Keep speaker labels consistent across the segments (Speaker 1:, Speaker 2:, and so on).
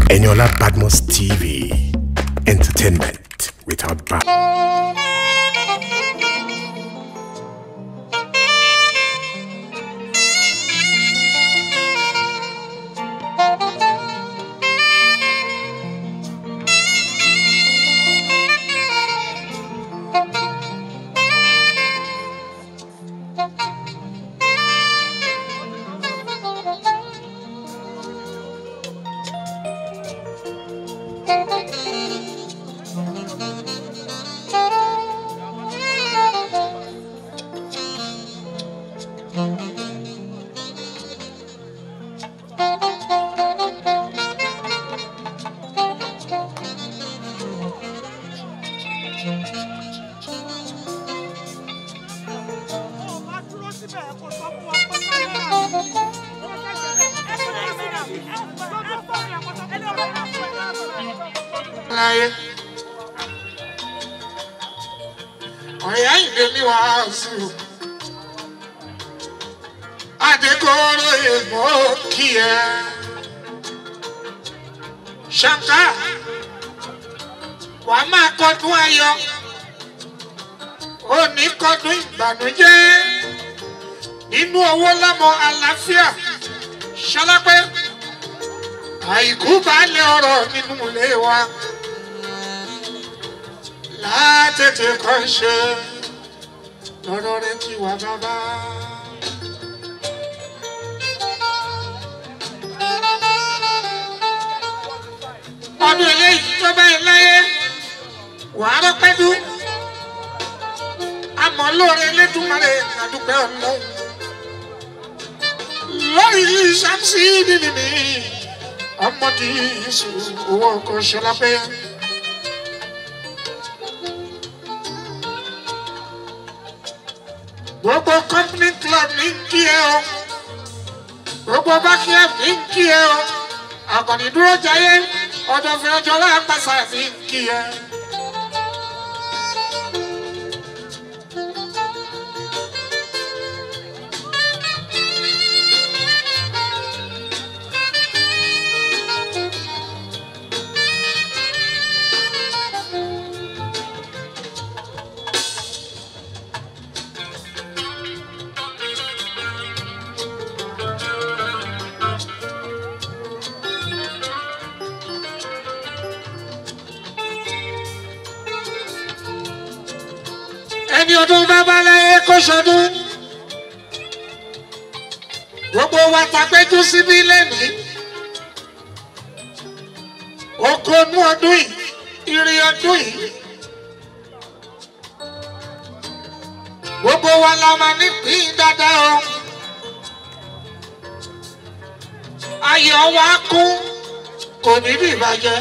Speaker 1: Eniola Badmos TV. Entertainment without bounds.
Speaker 2: láyé. ọ̀rẹ́ àyìnbó mi wá sí o. Adékòrò èèmọ̀ kí ẹ. Ṣàǹkà wàá máa kọdún ayọ̀. Ó ní kọdún ìbànújẹ́. Nínú owó lámọ àlàáfíà. Ṣọlápẹ́ àìkú balẹ̀ ọ̀rọ̀ nínú ilé wa látètè kan ṣe lọ́rọ̀ rẹ ti wà bàbá. ọdún eléyìí tó báyìí láyé wàá rọpẹ́dú àmọ́ lóore lẹ́dùnmarè àdúpẹ́ ọlọ́run lórí ṣàmùsí nínú mi ọmọdé yìí owó ọkọ ṣọlá pé. gbogbo company club ní kí ẹ o gbogbo bákíyà ní kí ẹ o àkànní dúró jayé ọdọ fẹjọ lápasà ní kí ẹ. ẹni ọdún bàbá láyé kó sọdún gbogbo wa tàgbẹ́jú síbí lẹ́nìí okòónú ọdún yìí ìrìn ọdún yìí gbogbo wa la máa ní pín dáadáa o ayọ̀ wa kún kò ní bí ìbàjẹ́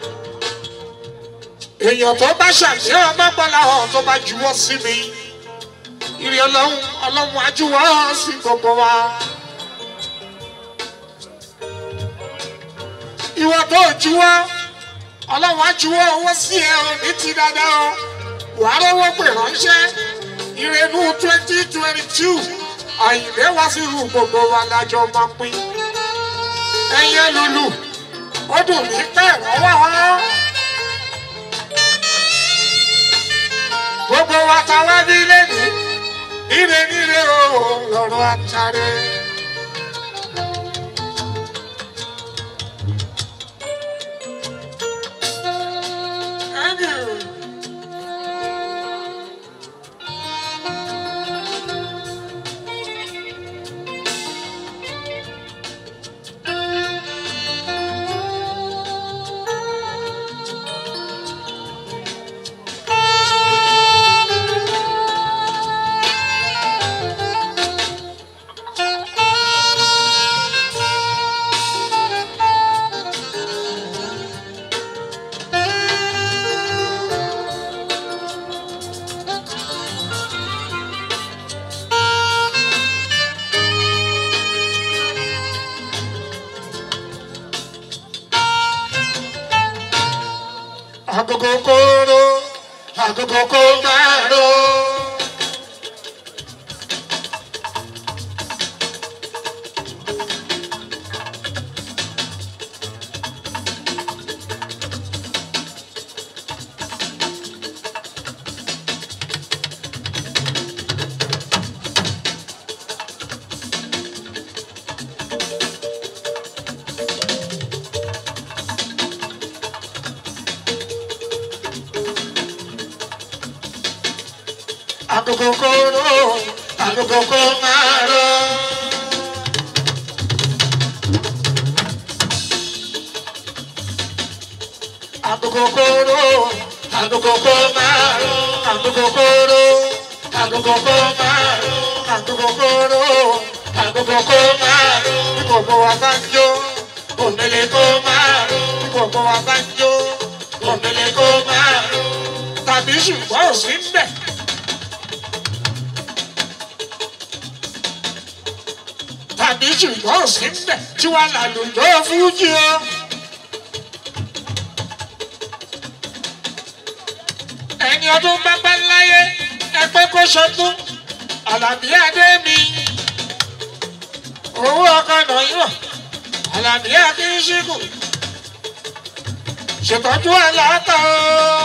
Speaker 2: èèyàn tó bá ṣàṣeyọ mọ́gbọ́lá hàn tó bá juwọ́ sí mi ìrìn ọlọ́run ọlọ́run ajúwọ́ sí gbogbo wa. ìwọ tó juwọ́ ọlọ́run ajúwọ́ owó sí ẹ ò ní ti dáadáa o wà á rówó pè ránṣẹ́ ìrẹ́nu twenty twenty two àyìnlé wá sí irú gbogbo wa lájọ máa pín ẹ̀yẹ lulu ó dùn mí pẹ́ wọ́n wá wá. gbogbo wa ta wá bí lẹ́nu níre níre o lọ́rọ̀ àtàrẹ. agogo kóró agogo kó máa ró. agogo kó máa ró. agogo kó ró agogo kó máa ró agogo kó ró agogo kó máa ró agogo kó ró agogo kó máa ró bí gbogbo wa bá ń jó òmìnira kó máa ró bí gbogbo wa bá ń jó òmìnira kó máa ró tàbí ṣùgbọ́n ò sí ń bẹ̀. tàbí ṣùgbọ́n ò sí ń bẹ̀ tí wàá làlùjọ́ fújì o. ẹni ọdún bábá láyé ẹgbẹ́ kó ṣọdún àlàbí adé mi owó ọkọ nàìjíríà àlàbí akínṣíkù ṣètọ́jú àlàáta o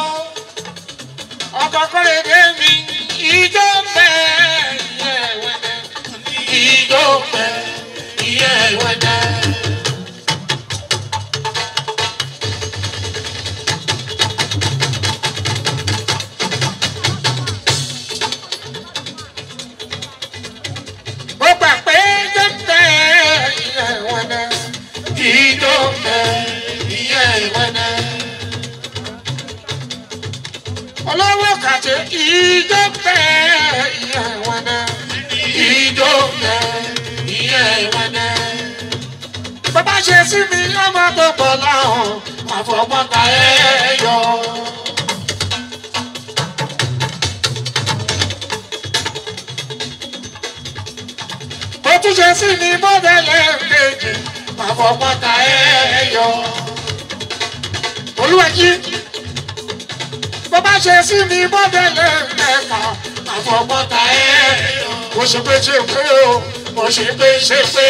Speaker 2: ọkọ kọ́lẹ́dé mi ìjọ pẹ́ ìyẹ́ ẹ̀wẹ̀dẹ̀ ìjọ pẹ́ ìyẹ́ ẹ̀wẹ̀dẹ̀. mo gbà pé jẹ́pẹ́ ìyẹ́ ẹ̀wẹ̀dẹ̀ ìjọ pẹ́ ìyẹ́ ẹ̀wẹ̀dẹ̀ olówó kàtẹ ìjọpẹ ìyá ìwọnà ìjọpẹ ìyá ìwọnà. bàbá ṣe sí mi ọmọ tó pọ̀ láwọn àfọwọ́ta ẹ̀ yọ. ó tún ṣe sí mi mọ́tẹ́lẹ̀ kejì àfọwọ́ta ẹ̀ yọ. olúwa jí bó bá ṣe sí mi bọ́dẹ̀lẹ̀ mẹ́fà àfọ̀mọ́ta ẹ̀ mo ṣe pé ṣe pé o mo ṣe pé ṣe pé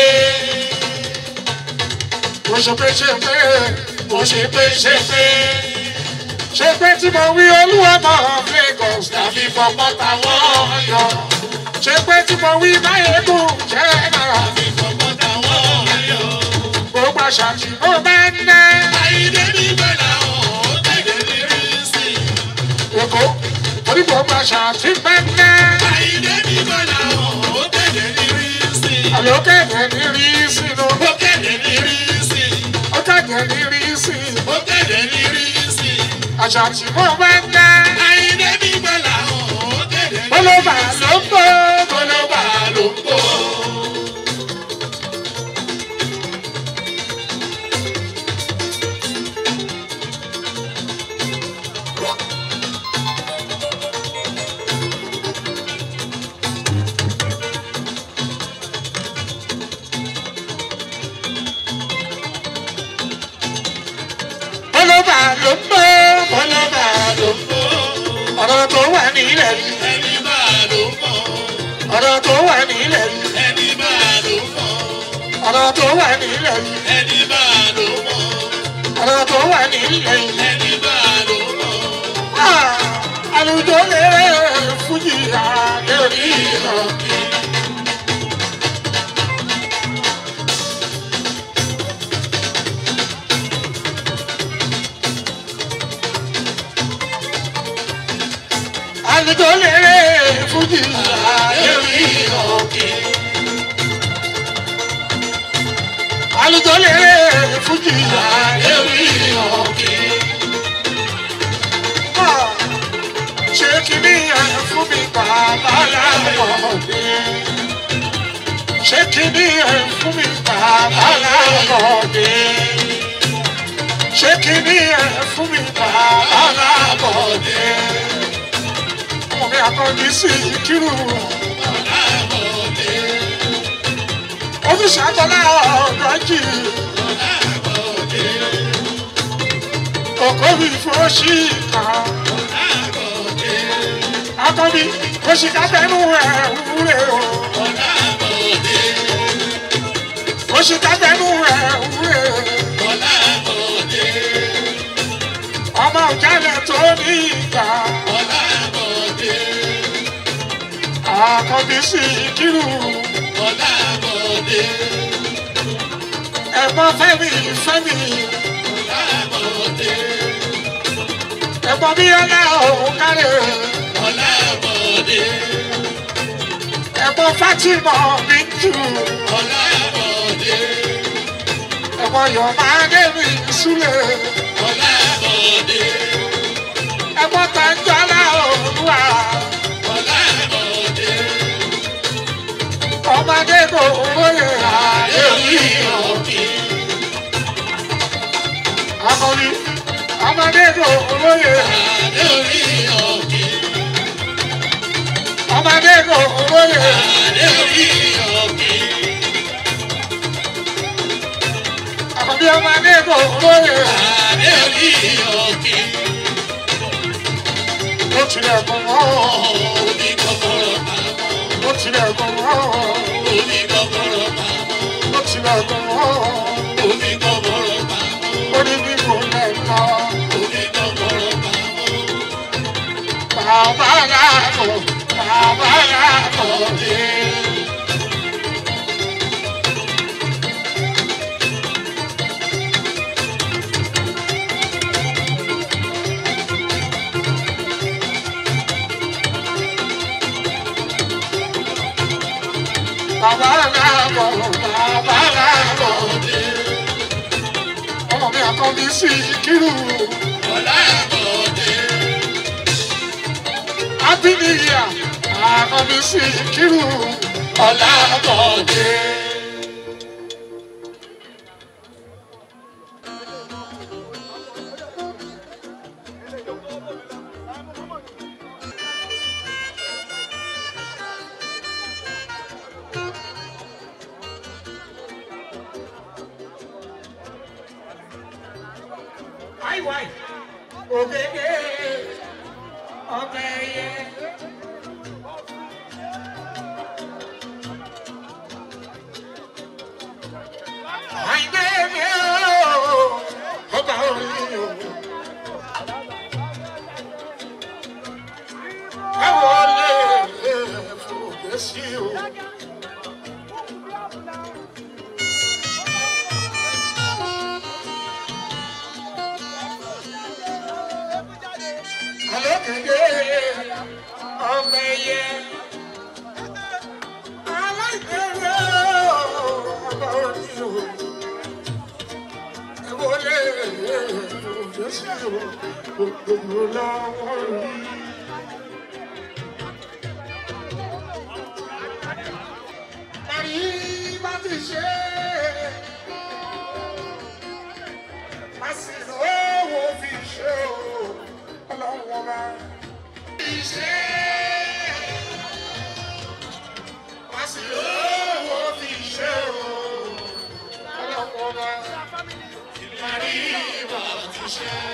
Speaker 2: mo ṣe pé ṣe pé mo ṣe pé ṣe pé ṣe pé tí mo wí olúwa mọ̀ Lagos tàbí fọmọ́ta wọ́n yọ ṣe pé tí mo wí máyégún jẹ́ náà
Speaker 3: Àbí fọmọ́ta wọ́n yọ.
Speaker 2: gbogbo àṣà tí mo bá ń ná
Speaker 3: Àyídé níbẹ̀ làwọn ò tẹ̀lé ní rísì.
Speaker 2: èkó orí gbogbo àṣà tí mo bá ń ná.
Speaker 3: Àyídé níbẹ̀ làwọn ò tẹ̀lé ní rísì.
Speaker 2: àlókèdè ní rí sínú
Speaker 3: Ó kéde ní rísì.
Speaker 2: ọkàdé ní rí sí
Speaker 3: Ó kéde ní rísì.
Speaker 2: àṣà tí mo bá ń ná.
Speaker 3: Àyídé níbẹ̀ làwọn ò tẹ̀lé ní
Speaker 2: bólóbà ló ń bọ̀
Speaker 3: Bólóbà ló ń bọ̀.
Speaker 2: bólóbà ló ń bọ̀ bólóbà ló ń bọ̀ ọ̀rọ̀ tó wà nílẹ̀ yìí
Speaker 3: Ẹni bá ló ń bọ̀.
Speaker 2: ọ̀rọ̀ tó wà nílẹ̀ yìí
Speaker 3: Ẹni bá ló ń bọ̀.
Speaker 2: ọ̀rọ̀ tó wà nílẹ̀ yìí
Speaker 3: Ẹni bá ló ń bọ̀.
Speaker 2: ọ̀rọ̀ tó wà nílẹ̀ yìí.
Speaker 3: Ẹni bá ló ń bọ̀.
Speaker 2: Ah, àlùjọ lè fújì àlẹ́ orí ìlọ. àlùjọ lè fújì àlẹ́ orí ìlọ. àlùjọ lè fújì àlẹ́ orí ìlọ. ṣé kìíní ẹ̀ fún mi bàbá láwọ̀dé ṣé kìíní ẹ̀ fún mi bàbá láwọ̀dé ṣé kìíní ẹ̀ fún mi bàbá láwọ̀dé ọmọ mi àkọ́jú sí ìkírù ojúṣe àtọ́lá ọ̀gọ́jì òkò mi fún oṣì kan akọbi oṣìkà bẹnu ẹ wúre o oṣìkà bẹnu ẹ wúre ọmọ òjàlẹ tó ní ìgbà akọbi sí kírù ẹ̀gbọ́n fẹ́mi fẹ́mi ẹ̀gbọ́n bí ọlá òun kárẹ ẹ̀gbọ́n Fatima mi jù
Speaker 3: Ọlábọ̀dé.
Speaker 2: ẹ̀gbọ́n Yọ̀mádé mi súlẹ̀
Speaker 3: Ọlábọ̀dé.
Speaker 2: ẹ̀gbọ́n Tàǹjọ́lá Olúwa
Speaker 3: Ọlábọ̀dé.
Speaker 2: ọmọdé kò lóye ààyè
Speaker 3: Lórí òkè.
Speaker 2: akọni ọmọdé kò lóye
Speaker 3: Lórí òkè.
Speaker 2: ọmọdé kò lóye
Speaker 3: Lórí òkè.
Speaker 2: akọni ọmọdé kò lóye
Speaker 3: Lórí òkè.
Speaker 2: ó tilẹ̀ kọ̀ wọ́n
Speaker 3: Omi kọ́kọ́rọ́ pamọ́.
Speaker 2: ó tilẹ̀ kọ̀ wọ́n
Speaker 3: Omi kọ́kọ́rọ́ pamọ́.
Speaker 2: ó tilẹ̀ kọ̀ wọ́n
Speaker 3: Omi kọ́kọ́rọ́ pamọ́.
Speaker 2: ó ní bí mo lẹ̀ lọ
Speaker 3: Omi kọ́kọ́rọ́ pamọ́.
Speaker 2: bàbá yàgò bàbá yàgò dé. Bàbá yàgò bàbá yàgò dé. Ọmọ mi àkọ́bí sí kírù.
Speaker 3: Ọlábọ̀dé.
Speaker 2: Happy New Year! Àkọ́bí sí kírù. Ọlábọ̀dé. Àìwáì, ògèdè, ọbẹ̀ yẹ. Àìdè mi ooo, ọba orí o. Ẹ wọlé fòkè sí o. Àlókèdè, ọbẹ̀ yẹ. Aláìdèrè ooo, ọba orí o. Ẹ wọlé fòkè sí o. Gbogbo lọ́wọ́ rí. Màrí bá ti ṣe é. Màsìlò owó fi ṣe o. Ọlọ́run ọba. Fi ṣe é. Màsìlò owó fi ṣe o. Ọlọ́run ọba. Màrí bá ti ṣe é.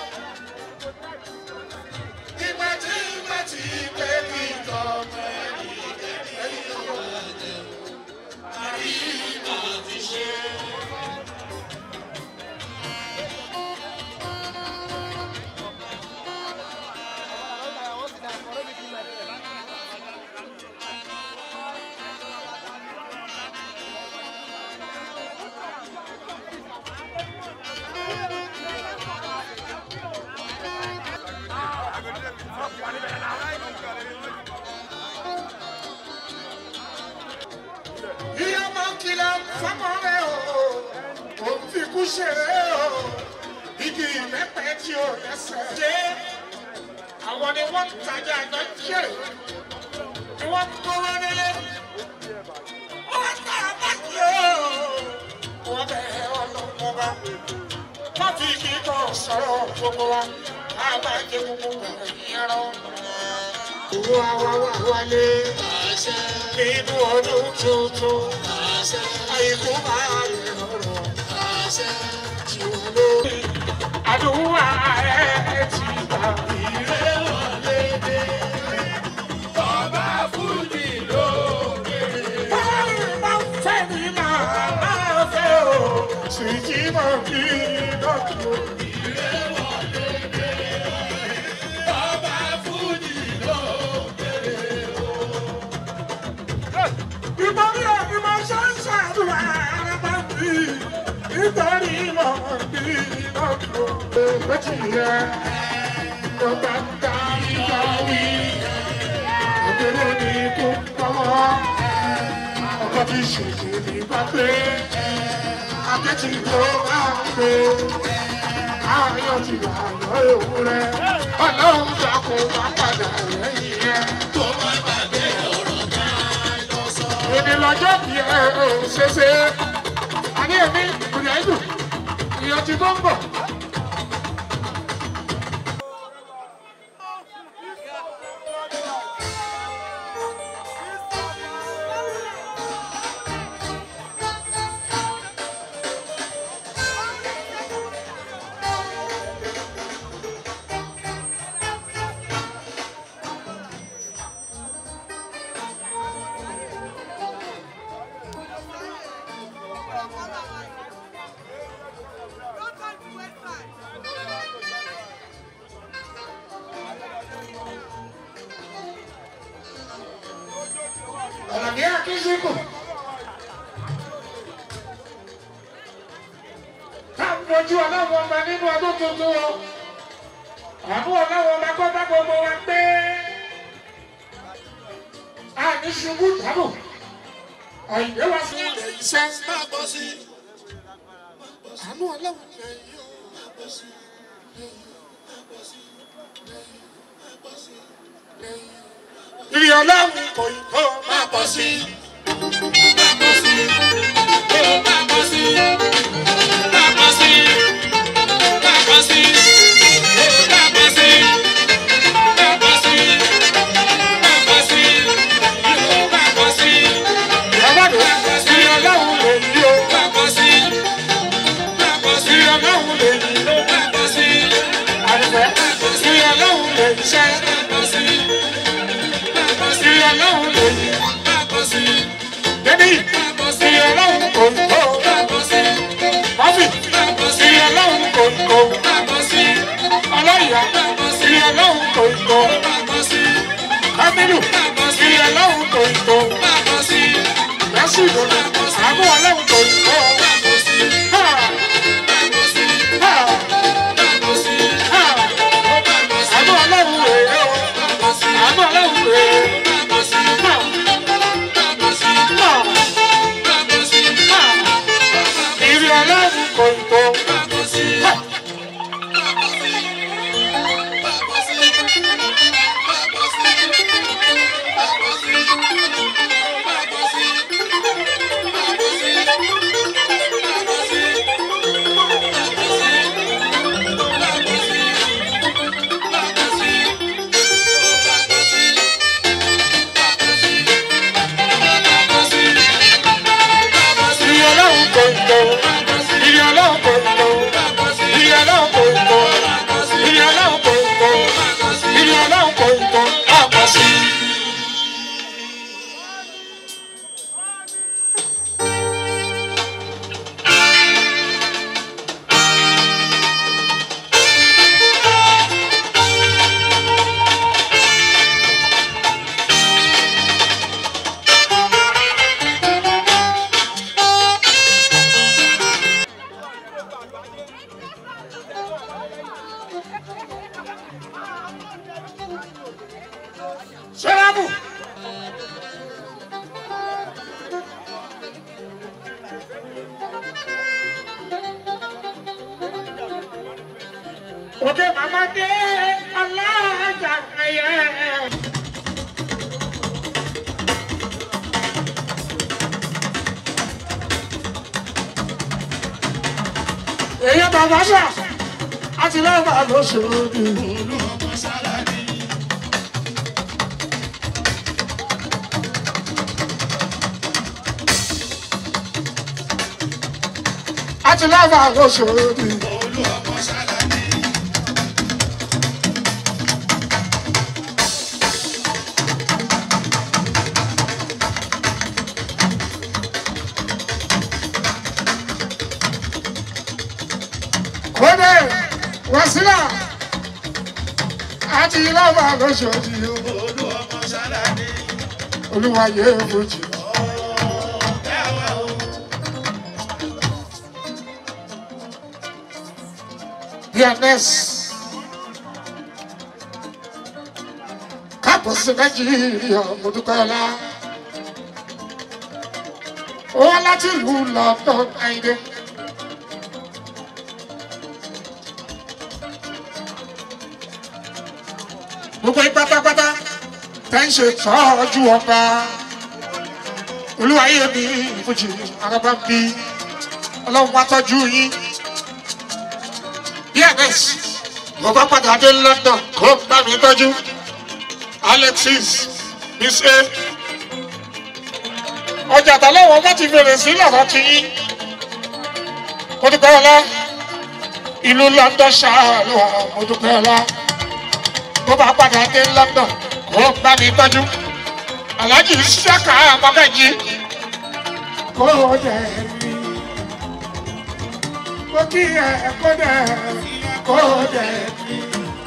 Speaker 2: Ìgbà tí ìgbà tí pé kí n tọ́ ọmọ ẹni ẹni yóò jẹ. Màrí bá ti ṣe é. Ìyá máa ń kìlọ̀ fọ́mọ rẹ̀ o, kò ń fi kú ṣeré o. Igi ìbẹ́pẹ tí o lẹ́sẹ̀ dé. Àwọn ni wọ́n ń tajà àjọ jẹ́. Ni wọ́n ń kówó nílé. Wọ́n tà á báyìí o. Wọ́n bẹ̀ ọlọ́mọ bá. Wọ́n fi kíkọ́ sọ̀rọ̀ gbogbo wa. A máa jẹ gbogbo bẹ̀rẹ̀ yẹn lọ. Owó àwa wà wálé
Speaker 3: Àṣẹ.
Speaker 2: nínú ọdún tuntun.
Speaker 3: Àṣẹ.
Speaker 2: Àìkú máa lè rọrọ̀
Speaker 3: Àṣẹ.
Speaker 2: tí wọ́n lórí. Àdúrà ẹ̀ ti gbà mí.
Speaker 3: Ìrè wọlé dé. Ọba Fújì lókè.
Speaker 2: Báyìí máa ń fẹ́ mi máa máa fẹ́ o. Sìkì mọ̀ kí dọ́kítọ̀.
Speaker 3: Ìrè wọlé dé. Ọba Fújì lókè.
Speaker 2: Ìbọ̀rí ọ̀gbìn máa ṣe ń ṣàdúrà ara bá mi. Nítorí mọ̀ bí dọ́kítọ̀. Méjì yẹ ló bá ń ta ìgbà wí. Àbí kékeré ní ikú tọwọ́ ọkọ tí ṣèṣe ní pápé akéjì tó máa ń gbé àáyàn ti wà lọ ewúrẹ́ ọlọ́run dàkún wá padà lẹ́yìn rẹ̀.
Speaker 3: tó má gbàgbé ọ̀rọ̀ tá a jọ sọ.
Speaker 2: èmi lọ́jọ́ bí ẹ ò ṣeéṣe àní èmi kùnà ìlú ìyọ̀tí tó ń bọ̀. ọ̀nà ní akínsíkù. ká mojú ọlọ́wọ́ ọba nínú ọdún tuntun o àánú ọlọ́wọ́ ọba kọ́ bá gbogbo wa gbé àní ṣubú dábò àyè wá sí ilẹ̀ iṣẹ́
Speaker 3: má bọ́ sí.
Speaker 2: àánú ọlọ́wọ́ ìrì ọlọ́run kò ì kó
Speaker 3: má bọ́ sí. má bọ́ sí. ó má bọ́ sí. má bọ́ sí. má bọ́ sí. ó má bọ́ sí. má bọ́ sí. má bọ́ sí. ó má bọ́ sí.
Speaker 2: ìyàwó ìrì ọlọ́run lè yí o
Speaker 3: má bọ́ sí. má bọ́ sí.
Speaker 2: ìrì ọlọ́run lè yí o
Speaker 3: má bọ́ sí.
Speaker 2: àdìfẹ́ ìrì ọlọ́run lè ṣẹ́
Speaker 3: má bọ́ sí. má bọ́ sí.
Speaker 2: ìrì ọlọ́run lè yí
Speaker 3: má bọ́ sí.
Speaker 2: débi
Speaker 3: má bọ́ sí.
Speaker 2: ìrì ọlọ́run kò ì kó
Speaker 3: má bọ́ sí.
Speaker 2: mọ́fì
Speaker 3: má bọ́ sí.
Speaker 2: ìrì ọlọ́run kò ì kó
Speaker 3: má bọ́ sí.
Speaker 2: ọlọ́yà ìrì ọlọ́run kò ì kó
Speaker 3: má bọ́ sí.
Speaker 2: kámínú ìrì ọlọ́run kò ì kó
Speaker 3: má bọ́ sí.
Speaker 2: lẹ́sìn ìdòdò àánú ọlọ́run kò ì kó.
Speaker 3: má bọ́ sí.
Speaker 2: Ha!
Speaker 3: má bọ́ sí.
Speaker 2: Ha!
Speaker 3: má bọ́ sí.
Speaker 2: Ha!
Speaker 3: ó má bọ́ sí.
Speaker 2: àánú ọlọ́run rèé o
Speaker 3: má bọ́ sí.
Speaker 2: àánú ọlọ́run rèé.
Speaker 3: má bọ́ sí.
Speaker 2: Ha!
Speaker 3: má bọ́ sí.
Speaker 2: Ha!
Speaker 3: má bọ́ sí.
Speaker 2: Ha! ìrì ọlọ́run kò ì kó.
Speaker 3: má bọ́ sí.
Speaker 2: Ha! ìrì ọlọ́run kò ì kó. ìrì ọlọ́run kò ì kó. ìrì ọlọ́run kò ì kó. ìrì ọlọ́run kò ì kó. ìrì ọlọ́run kò ì kó. àpọ̀ sí i. Sẹ́rábù. Òkè màmá dé aláàjà ẹyẹ. Èyí bàbá sà, àti lọ́wọ́ bá lóṣooṣù. àti lọ́wọ́ àlọ́sọ̀rọ̀ kódé wàsílà àti lọ́wọ́ àlọ́sọ̀rọ̀ olúwa yẹ fojú. Dearness. káàbọ̀ sí nàìjíríà mo dúpẹ́ ọlá. ó wá láti ìlú london àìdè. gbogbo yín pátápátá tẹ́ ń ṣe tọ́jú ọba olúwayé mi ìfújì araba ń bí ọlọ́run wá tọ́jú yín. bns mo bá padà dé london kó bá mi tọ́jú alexis miss a ọjà àtàlọ́wọ́ wọ́n ti fèrè sí lọ́rọ̀ ti yín mo dúpẹ́ ọlá ìlú london ṣáàlù mo dúpẹ́ ọlá mo bá padà dé london kó bá mi tọ́jú alhaji saka mọ́gàjì kó dẹ̀ mí mo kí ẹ kó dẹ̀ kó dẹ̀ mí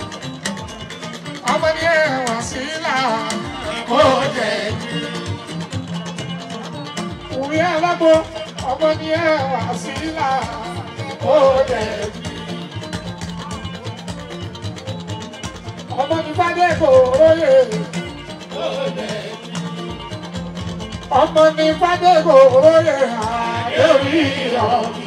Speaker 2: ọmọ ní ẹwà sílá kó dẹ̀ mí òwe alágbó ọmọ ní ẹwà sílá kó dẹ̀ mí ọmọ ní fadé kò róye kó dẹ̀ mí ọmọ ní fadé kò róye àdéhùn ìyọ̀mí.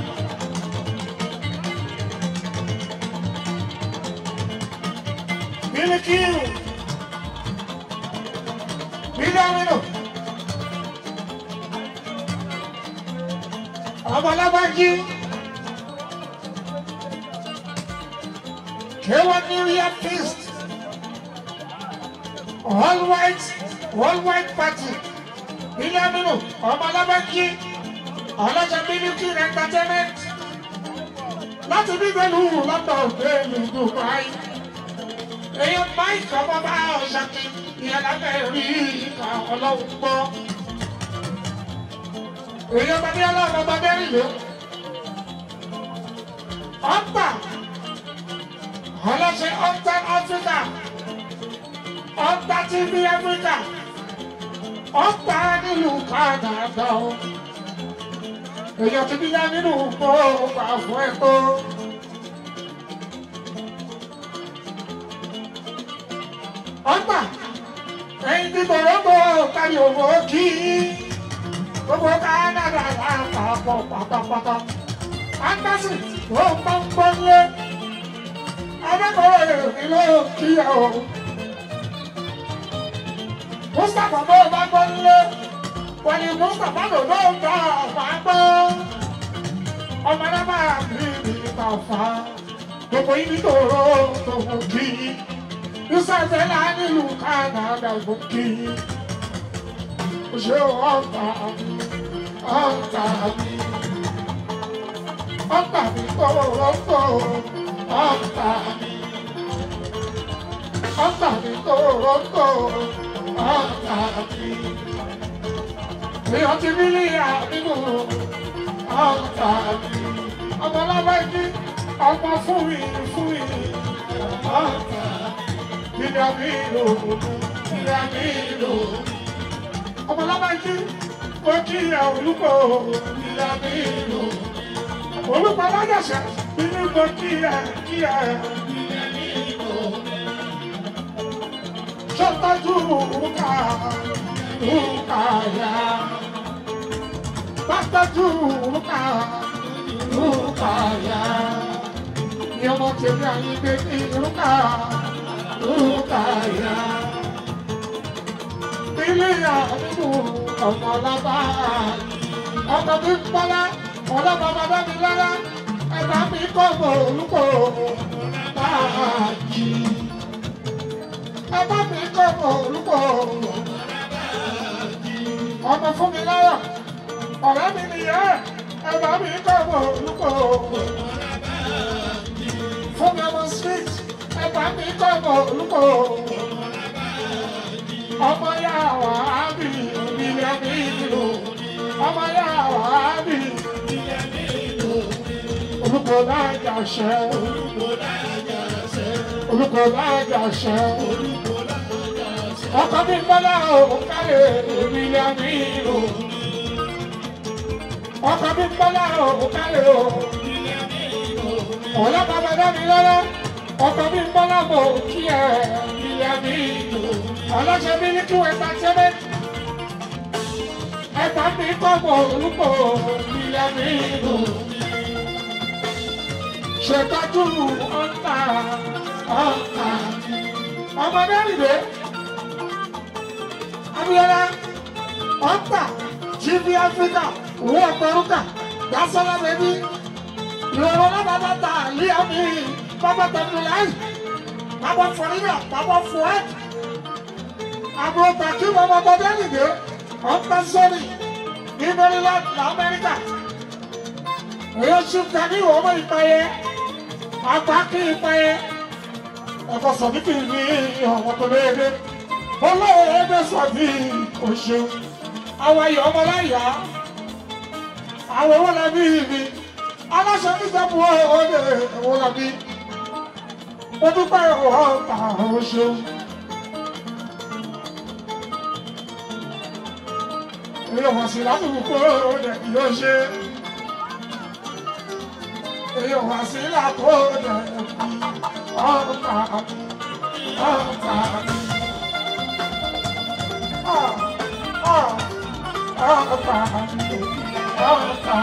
Speaker 2: Milikiu. Mílíọ̀nù. Ọmọlábájí. Kéwọ́n New Year feast. All white, all white party. Mílíọ̀nù. Ọmọlábájí. Ọlọ́jà Miliki entertainment. Láti bí pẹ̀lú London pẹ̀lú Dubai èèyàn máìkì ọmọ bá ọ̀ṣàkì ìyẹn lábẹ́ rí ìka ọlọ́run gbọ́. èèyàn bá ní ọlọ́run ọba bẹ́rì ló. ọ̀pá ọlọ́sẹ̀ ọ̀tá áfíríkà ọ̀tá tv áfíríkà ọ̀pá nílùú kánádà o. èèyàn ti bí yá nínú gbọ́ ọgbà fún ẹ̀kọ́. ọgbà ẹyin tí toronto kárí owó kí gbogbo canada lápapọ̀ pátápátá anderson ló ń bá ń gbọ́nlé adékọ̀ọ́ èrè ló kí ẹ o mustapha bó bá gbọ́nlé wọ́n ní mustapha ló ló ń bá ọ̀fà gbọ́ ọmọ náà máa bí ìta ọ̀fà gbogbo yìí ní toronto kí ìsàtẹ̀lá nílùú Canada gòkè. Ṣé ọ̀tá mi, ọ̀tá mi, ọ̀tá mi tòrótò, ọ̀tá mi, ọ̀tá mi tòrótò, ọ̀tá mi. Èèyàn ti rí ní àbínú ọ̀tá mi. Ọmọ lábẹ́jì, ọmọ fún mi, fún mi, ọ̀tá mi. Ìdàmínú, ìdàmínú. Ọmọlábájí, ó kí ẹ olùkọ́ ìdàmínú. Olùkọ́ alájọṣẹ́, inú kò kí ẹ kí ẹ ìdàmínú. Ṣọ́tọ́jú rúkà, rúkà yá. Bátọ́jú rúkà, rúkà yá. Ìyọmọ tèmi àyíké ní rúkà. Rúkàyà. Ilé àdúgbò ọ̀pọ̀lọpọ̀ ọkọ̀ bí pọ́lá ọlọ́pàá bàbá mi lára ẹ̀bá mi kọ́ bọ̀ olùkọ́ báàjì. Ẹ̀bá mi kọ́ bọ̀ olùkọ́ ọmọ fún mi lára ọ̀rẹ́ mi nìyẹn ẹ̀bá mi kọ́ bọ̀ olùkọ́ fún mi ọmọ street ẹ̀bá mi kọ́ bọ̀ olùkọ́ ọmọ yà wá bí ilé mi lò ọmọ yà wá bí ilé mi lò olùkọ́ lájà ṣẹ́ olùkọ́ lájà ṣẹ́ ọkọ mi bọ́lá òkàlẹ̀ ilé mi lò ọkọ mi bọ́lá òkàlẹ̀ ilé mi lò ọlọ́pàá bàbá mi lọ́lọ́ ọkọ mi bọ́lá mọ̀ kí ẹ ilé mi lò Aláṣẹ Mílíkì Entertainment. Ẹ̀ka mi kọ́kọ́ orúkọ ilẹ̀ mi lò mí. Ṣètọ́jú ọ̀tá ọ̀tá mi. Ọmọdé rìndé. Abiola ọ̀tá TV Africa owó ọ̀pẹ̀rúkà Dasola bẹ̀bí. Ìrọ̀rùn lábàbà ta àlíyá mi. Bàbá Tẹ̀míláì. Bàbá Fọ̀ríyà. Bàbá Fuad àbúrò tàkì bàbá bọ́dé nìdé ọ̀pá sọ́ọ̀nì ní maryland lamẹ́ríkà èyí ṣùkà ní ọmọ ìpayẹ àgbà kí ìpayẹ ẹ̀kọ́ sọ̀díkì ní ọ̀wọ́ tó léde olóòwò ẹgbẹ́ sọ̀dí oṣù àwọn ayọ̀ ọmọláyà àwọn owó làbí mi aláṣẹ nígbàgbọ́ ọdẹ owó làbí mo dúpẹ́ ọ̀ọ́ta oṣù. èyí wọ̀n sí látòkò rẹ̀ yóò ṣe èyí wọ̀n sí látò rẹ̀ ọ̀pá ọ̀pá ọ̀pá ọ̀pá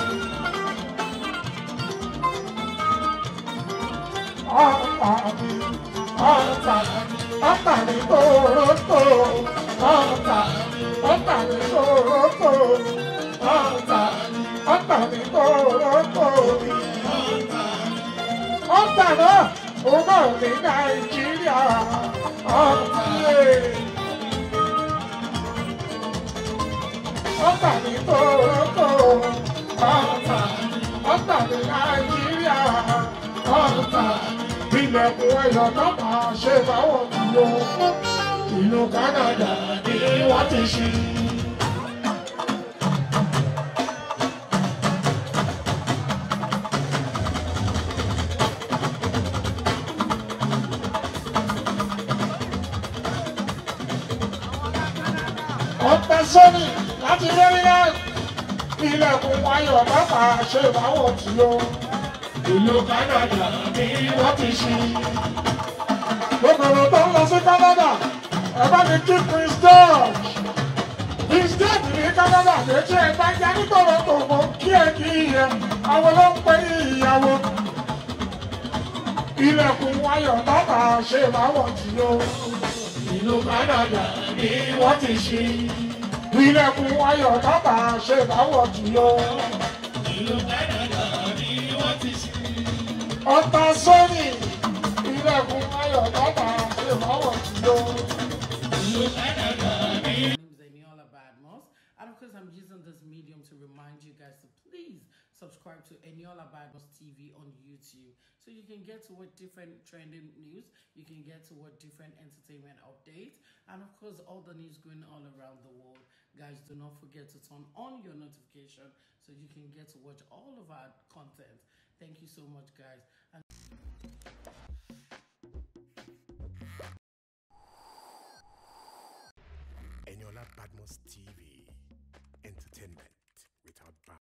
Speaker 2: ọ̀pá ọ̀pá ọ̀pá ní kòrókò ọ̀pá ọ̀tà mi kòrókò ọ̀tà ọ̀tà mi kòrókò ọ̀tà náà ó náà ní nàìjíríà ọ̀tà ọ̀tà mi kòrókò ọ̀tà ọ̀tà mi nàìjíríà ọ̀tà ilẹ̀kùn ẹ̀yọ̀ náà máa ṣe báwọn dúró ìlú Canada ni wọ́n ti ṣí. ọ̀pẹ sọ́ni láti Maryland ilẹ̀kùn ayọ̀ bàbá ṣe ìbáwọ̀ tí ó ìlú Canada ni wọ́n ti ṣí. gbogbo tó ń lọ sí Canada ẹ bá mi kí Prince George Prince George ní Canada létí ẹ bá já nítorí tó mọ kí ẹ kí ẹ àwọn ló ń pè ní ìyàwó ilẹ̀kùn ayọ̀ bàbá ṣe ìbáwọ̀ tí ó ìlú Canada ni wọ́n ti ṣí ilẹ̀kùn ayọ̀ bàbá ṣe ìbáwọ̀ tí ó ìlú Canada ni wọ́n ti ṣí ọ̀tá sọ́ni ilẹ̀kùn ayọ̀ bàbá ṣe ìbáwọ̀ tí ó.
Speaker 4: My name is Eniola Badmos, and of course, I'm using this medium to remind you guys to please subscribe to Eniola Badmos TV on YouTube so you can get to what different trending news, you can get to what different entertainment updates, and of course, all the news going all around the world. Guys, do not forget to turn on your notification so you can get to watch all of our content. Thank you so much, guys. And
Speaker 1: Eniola Badmos TV.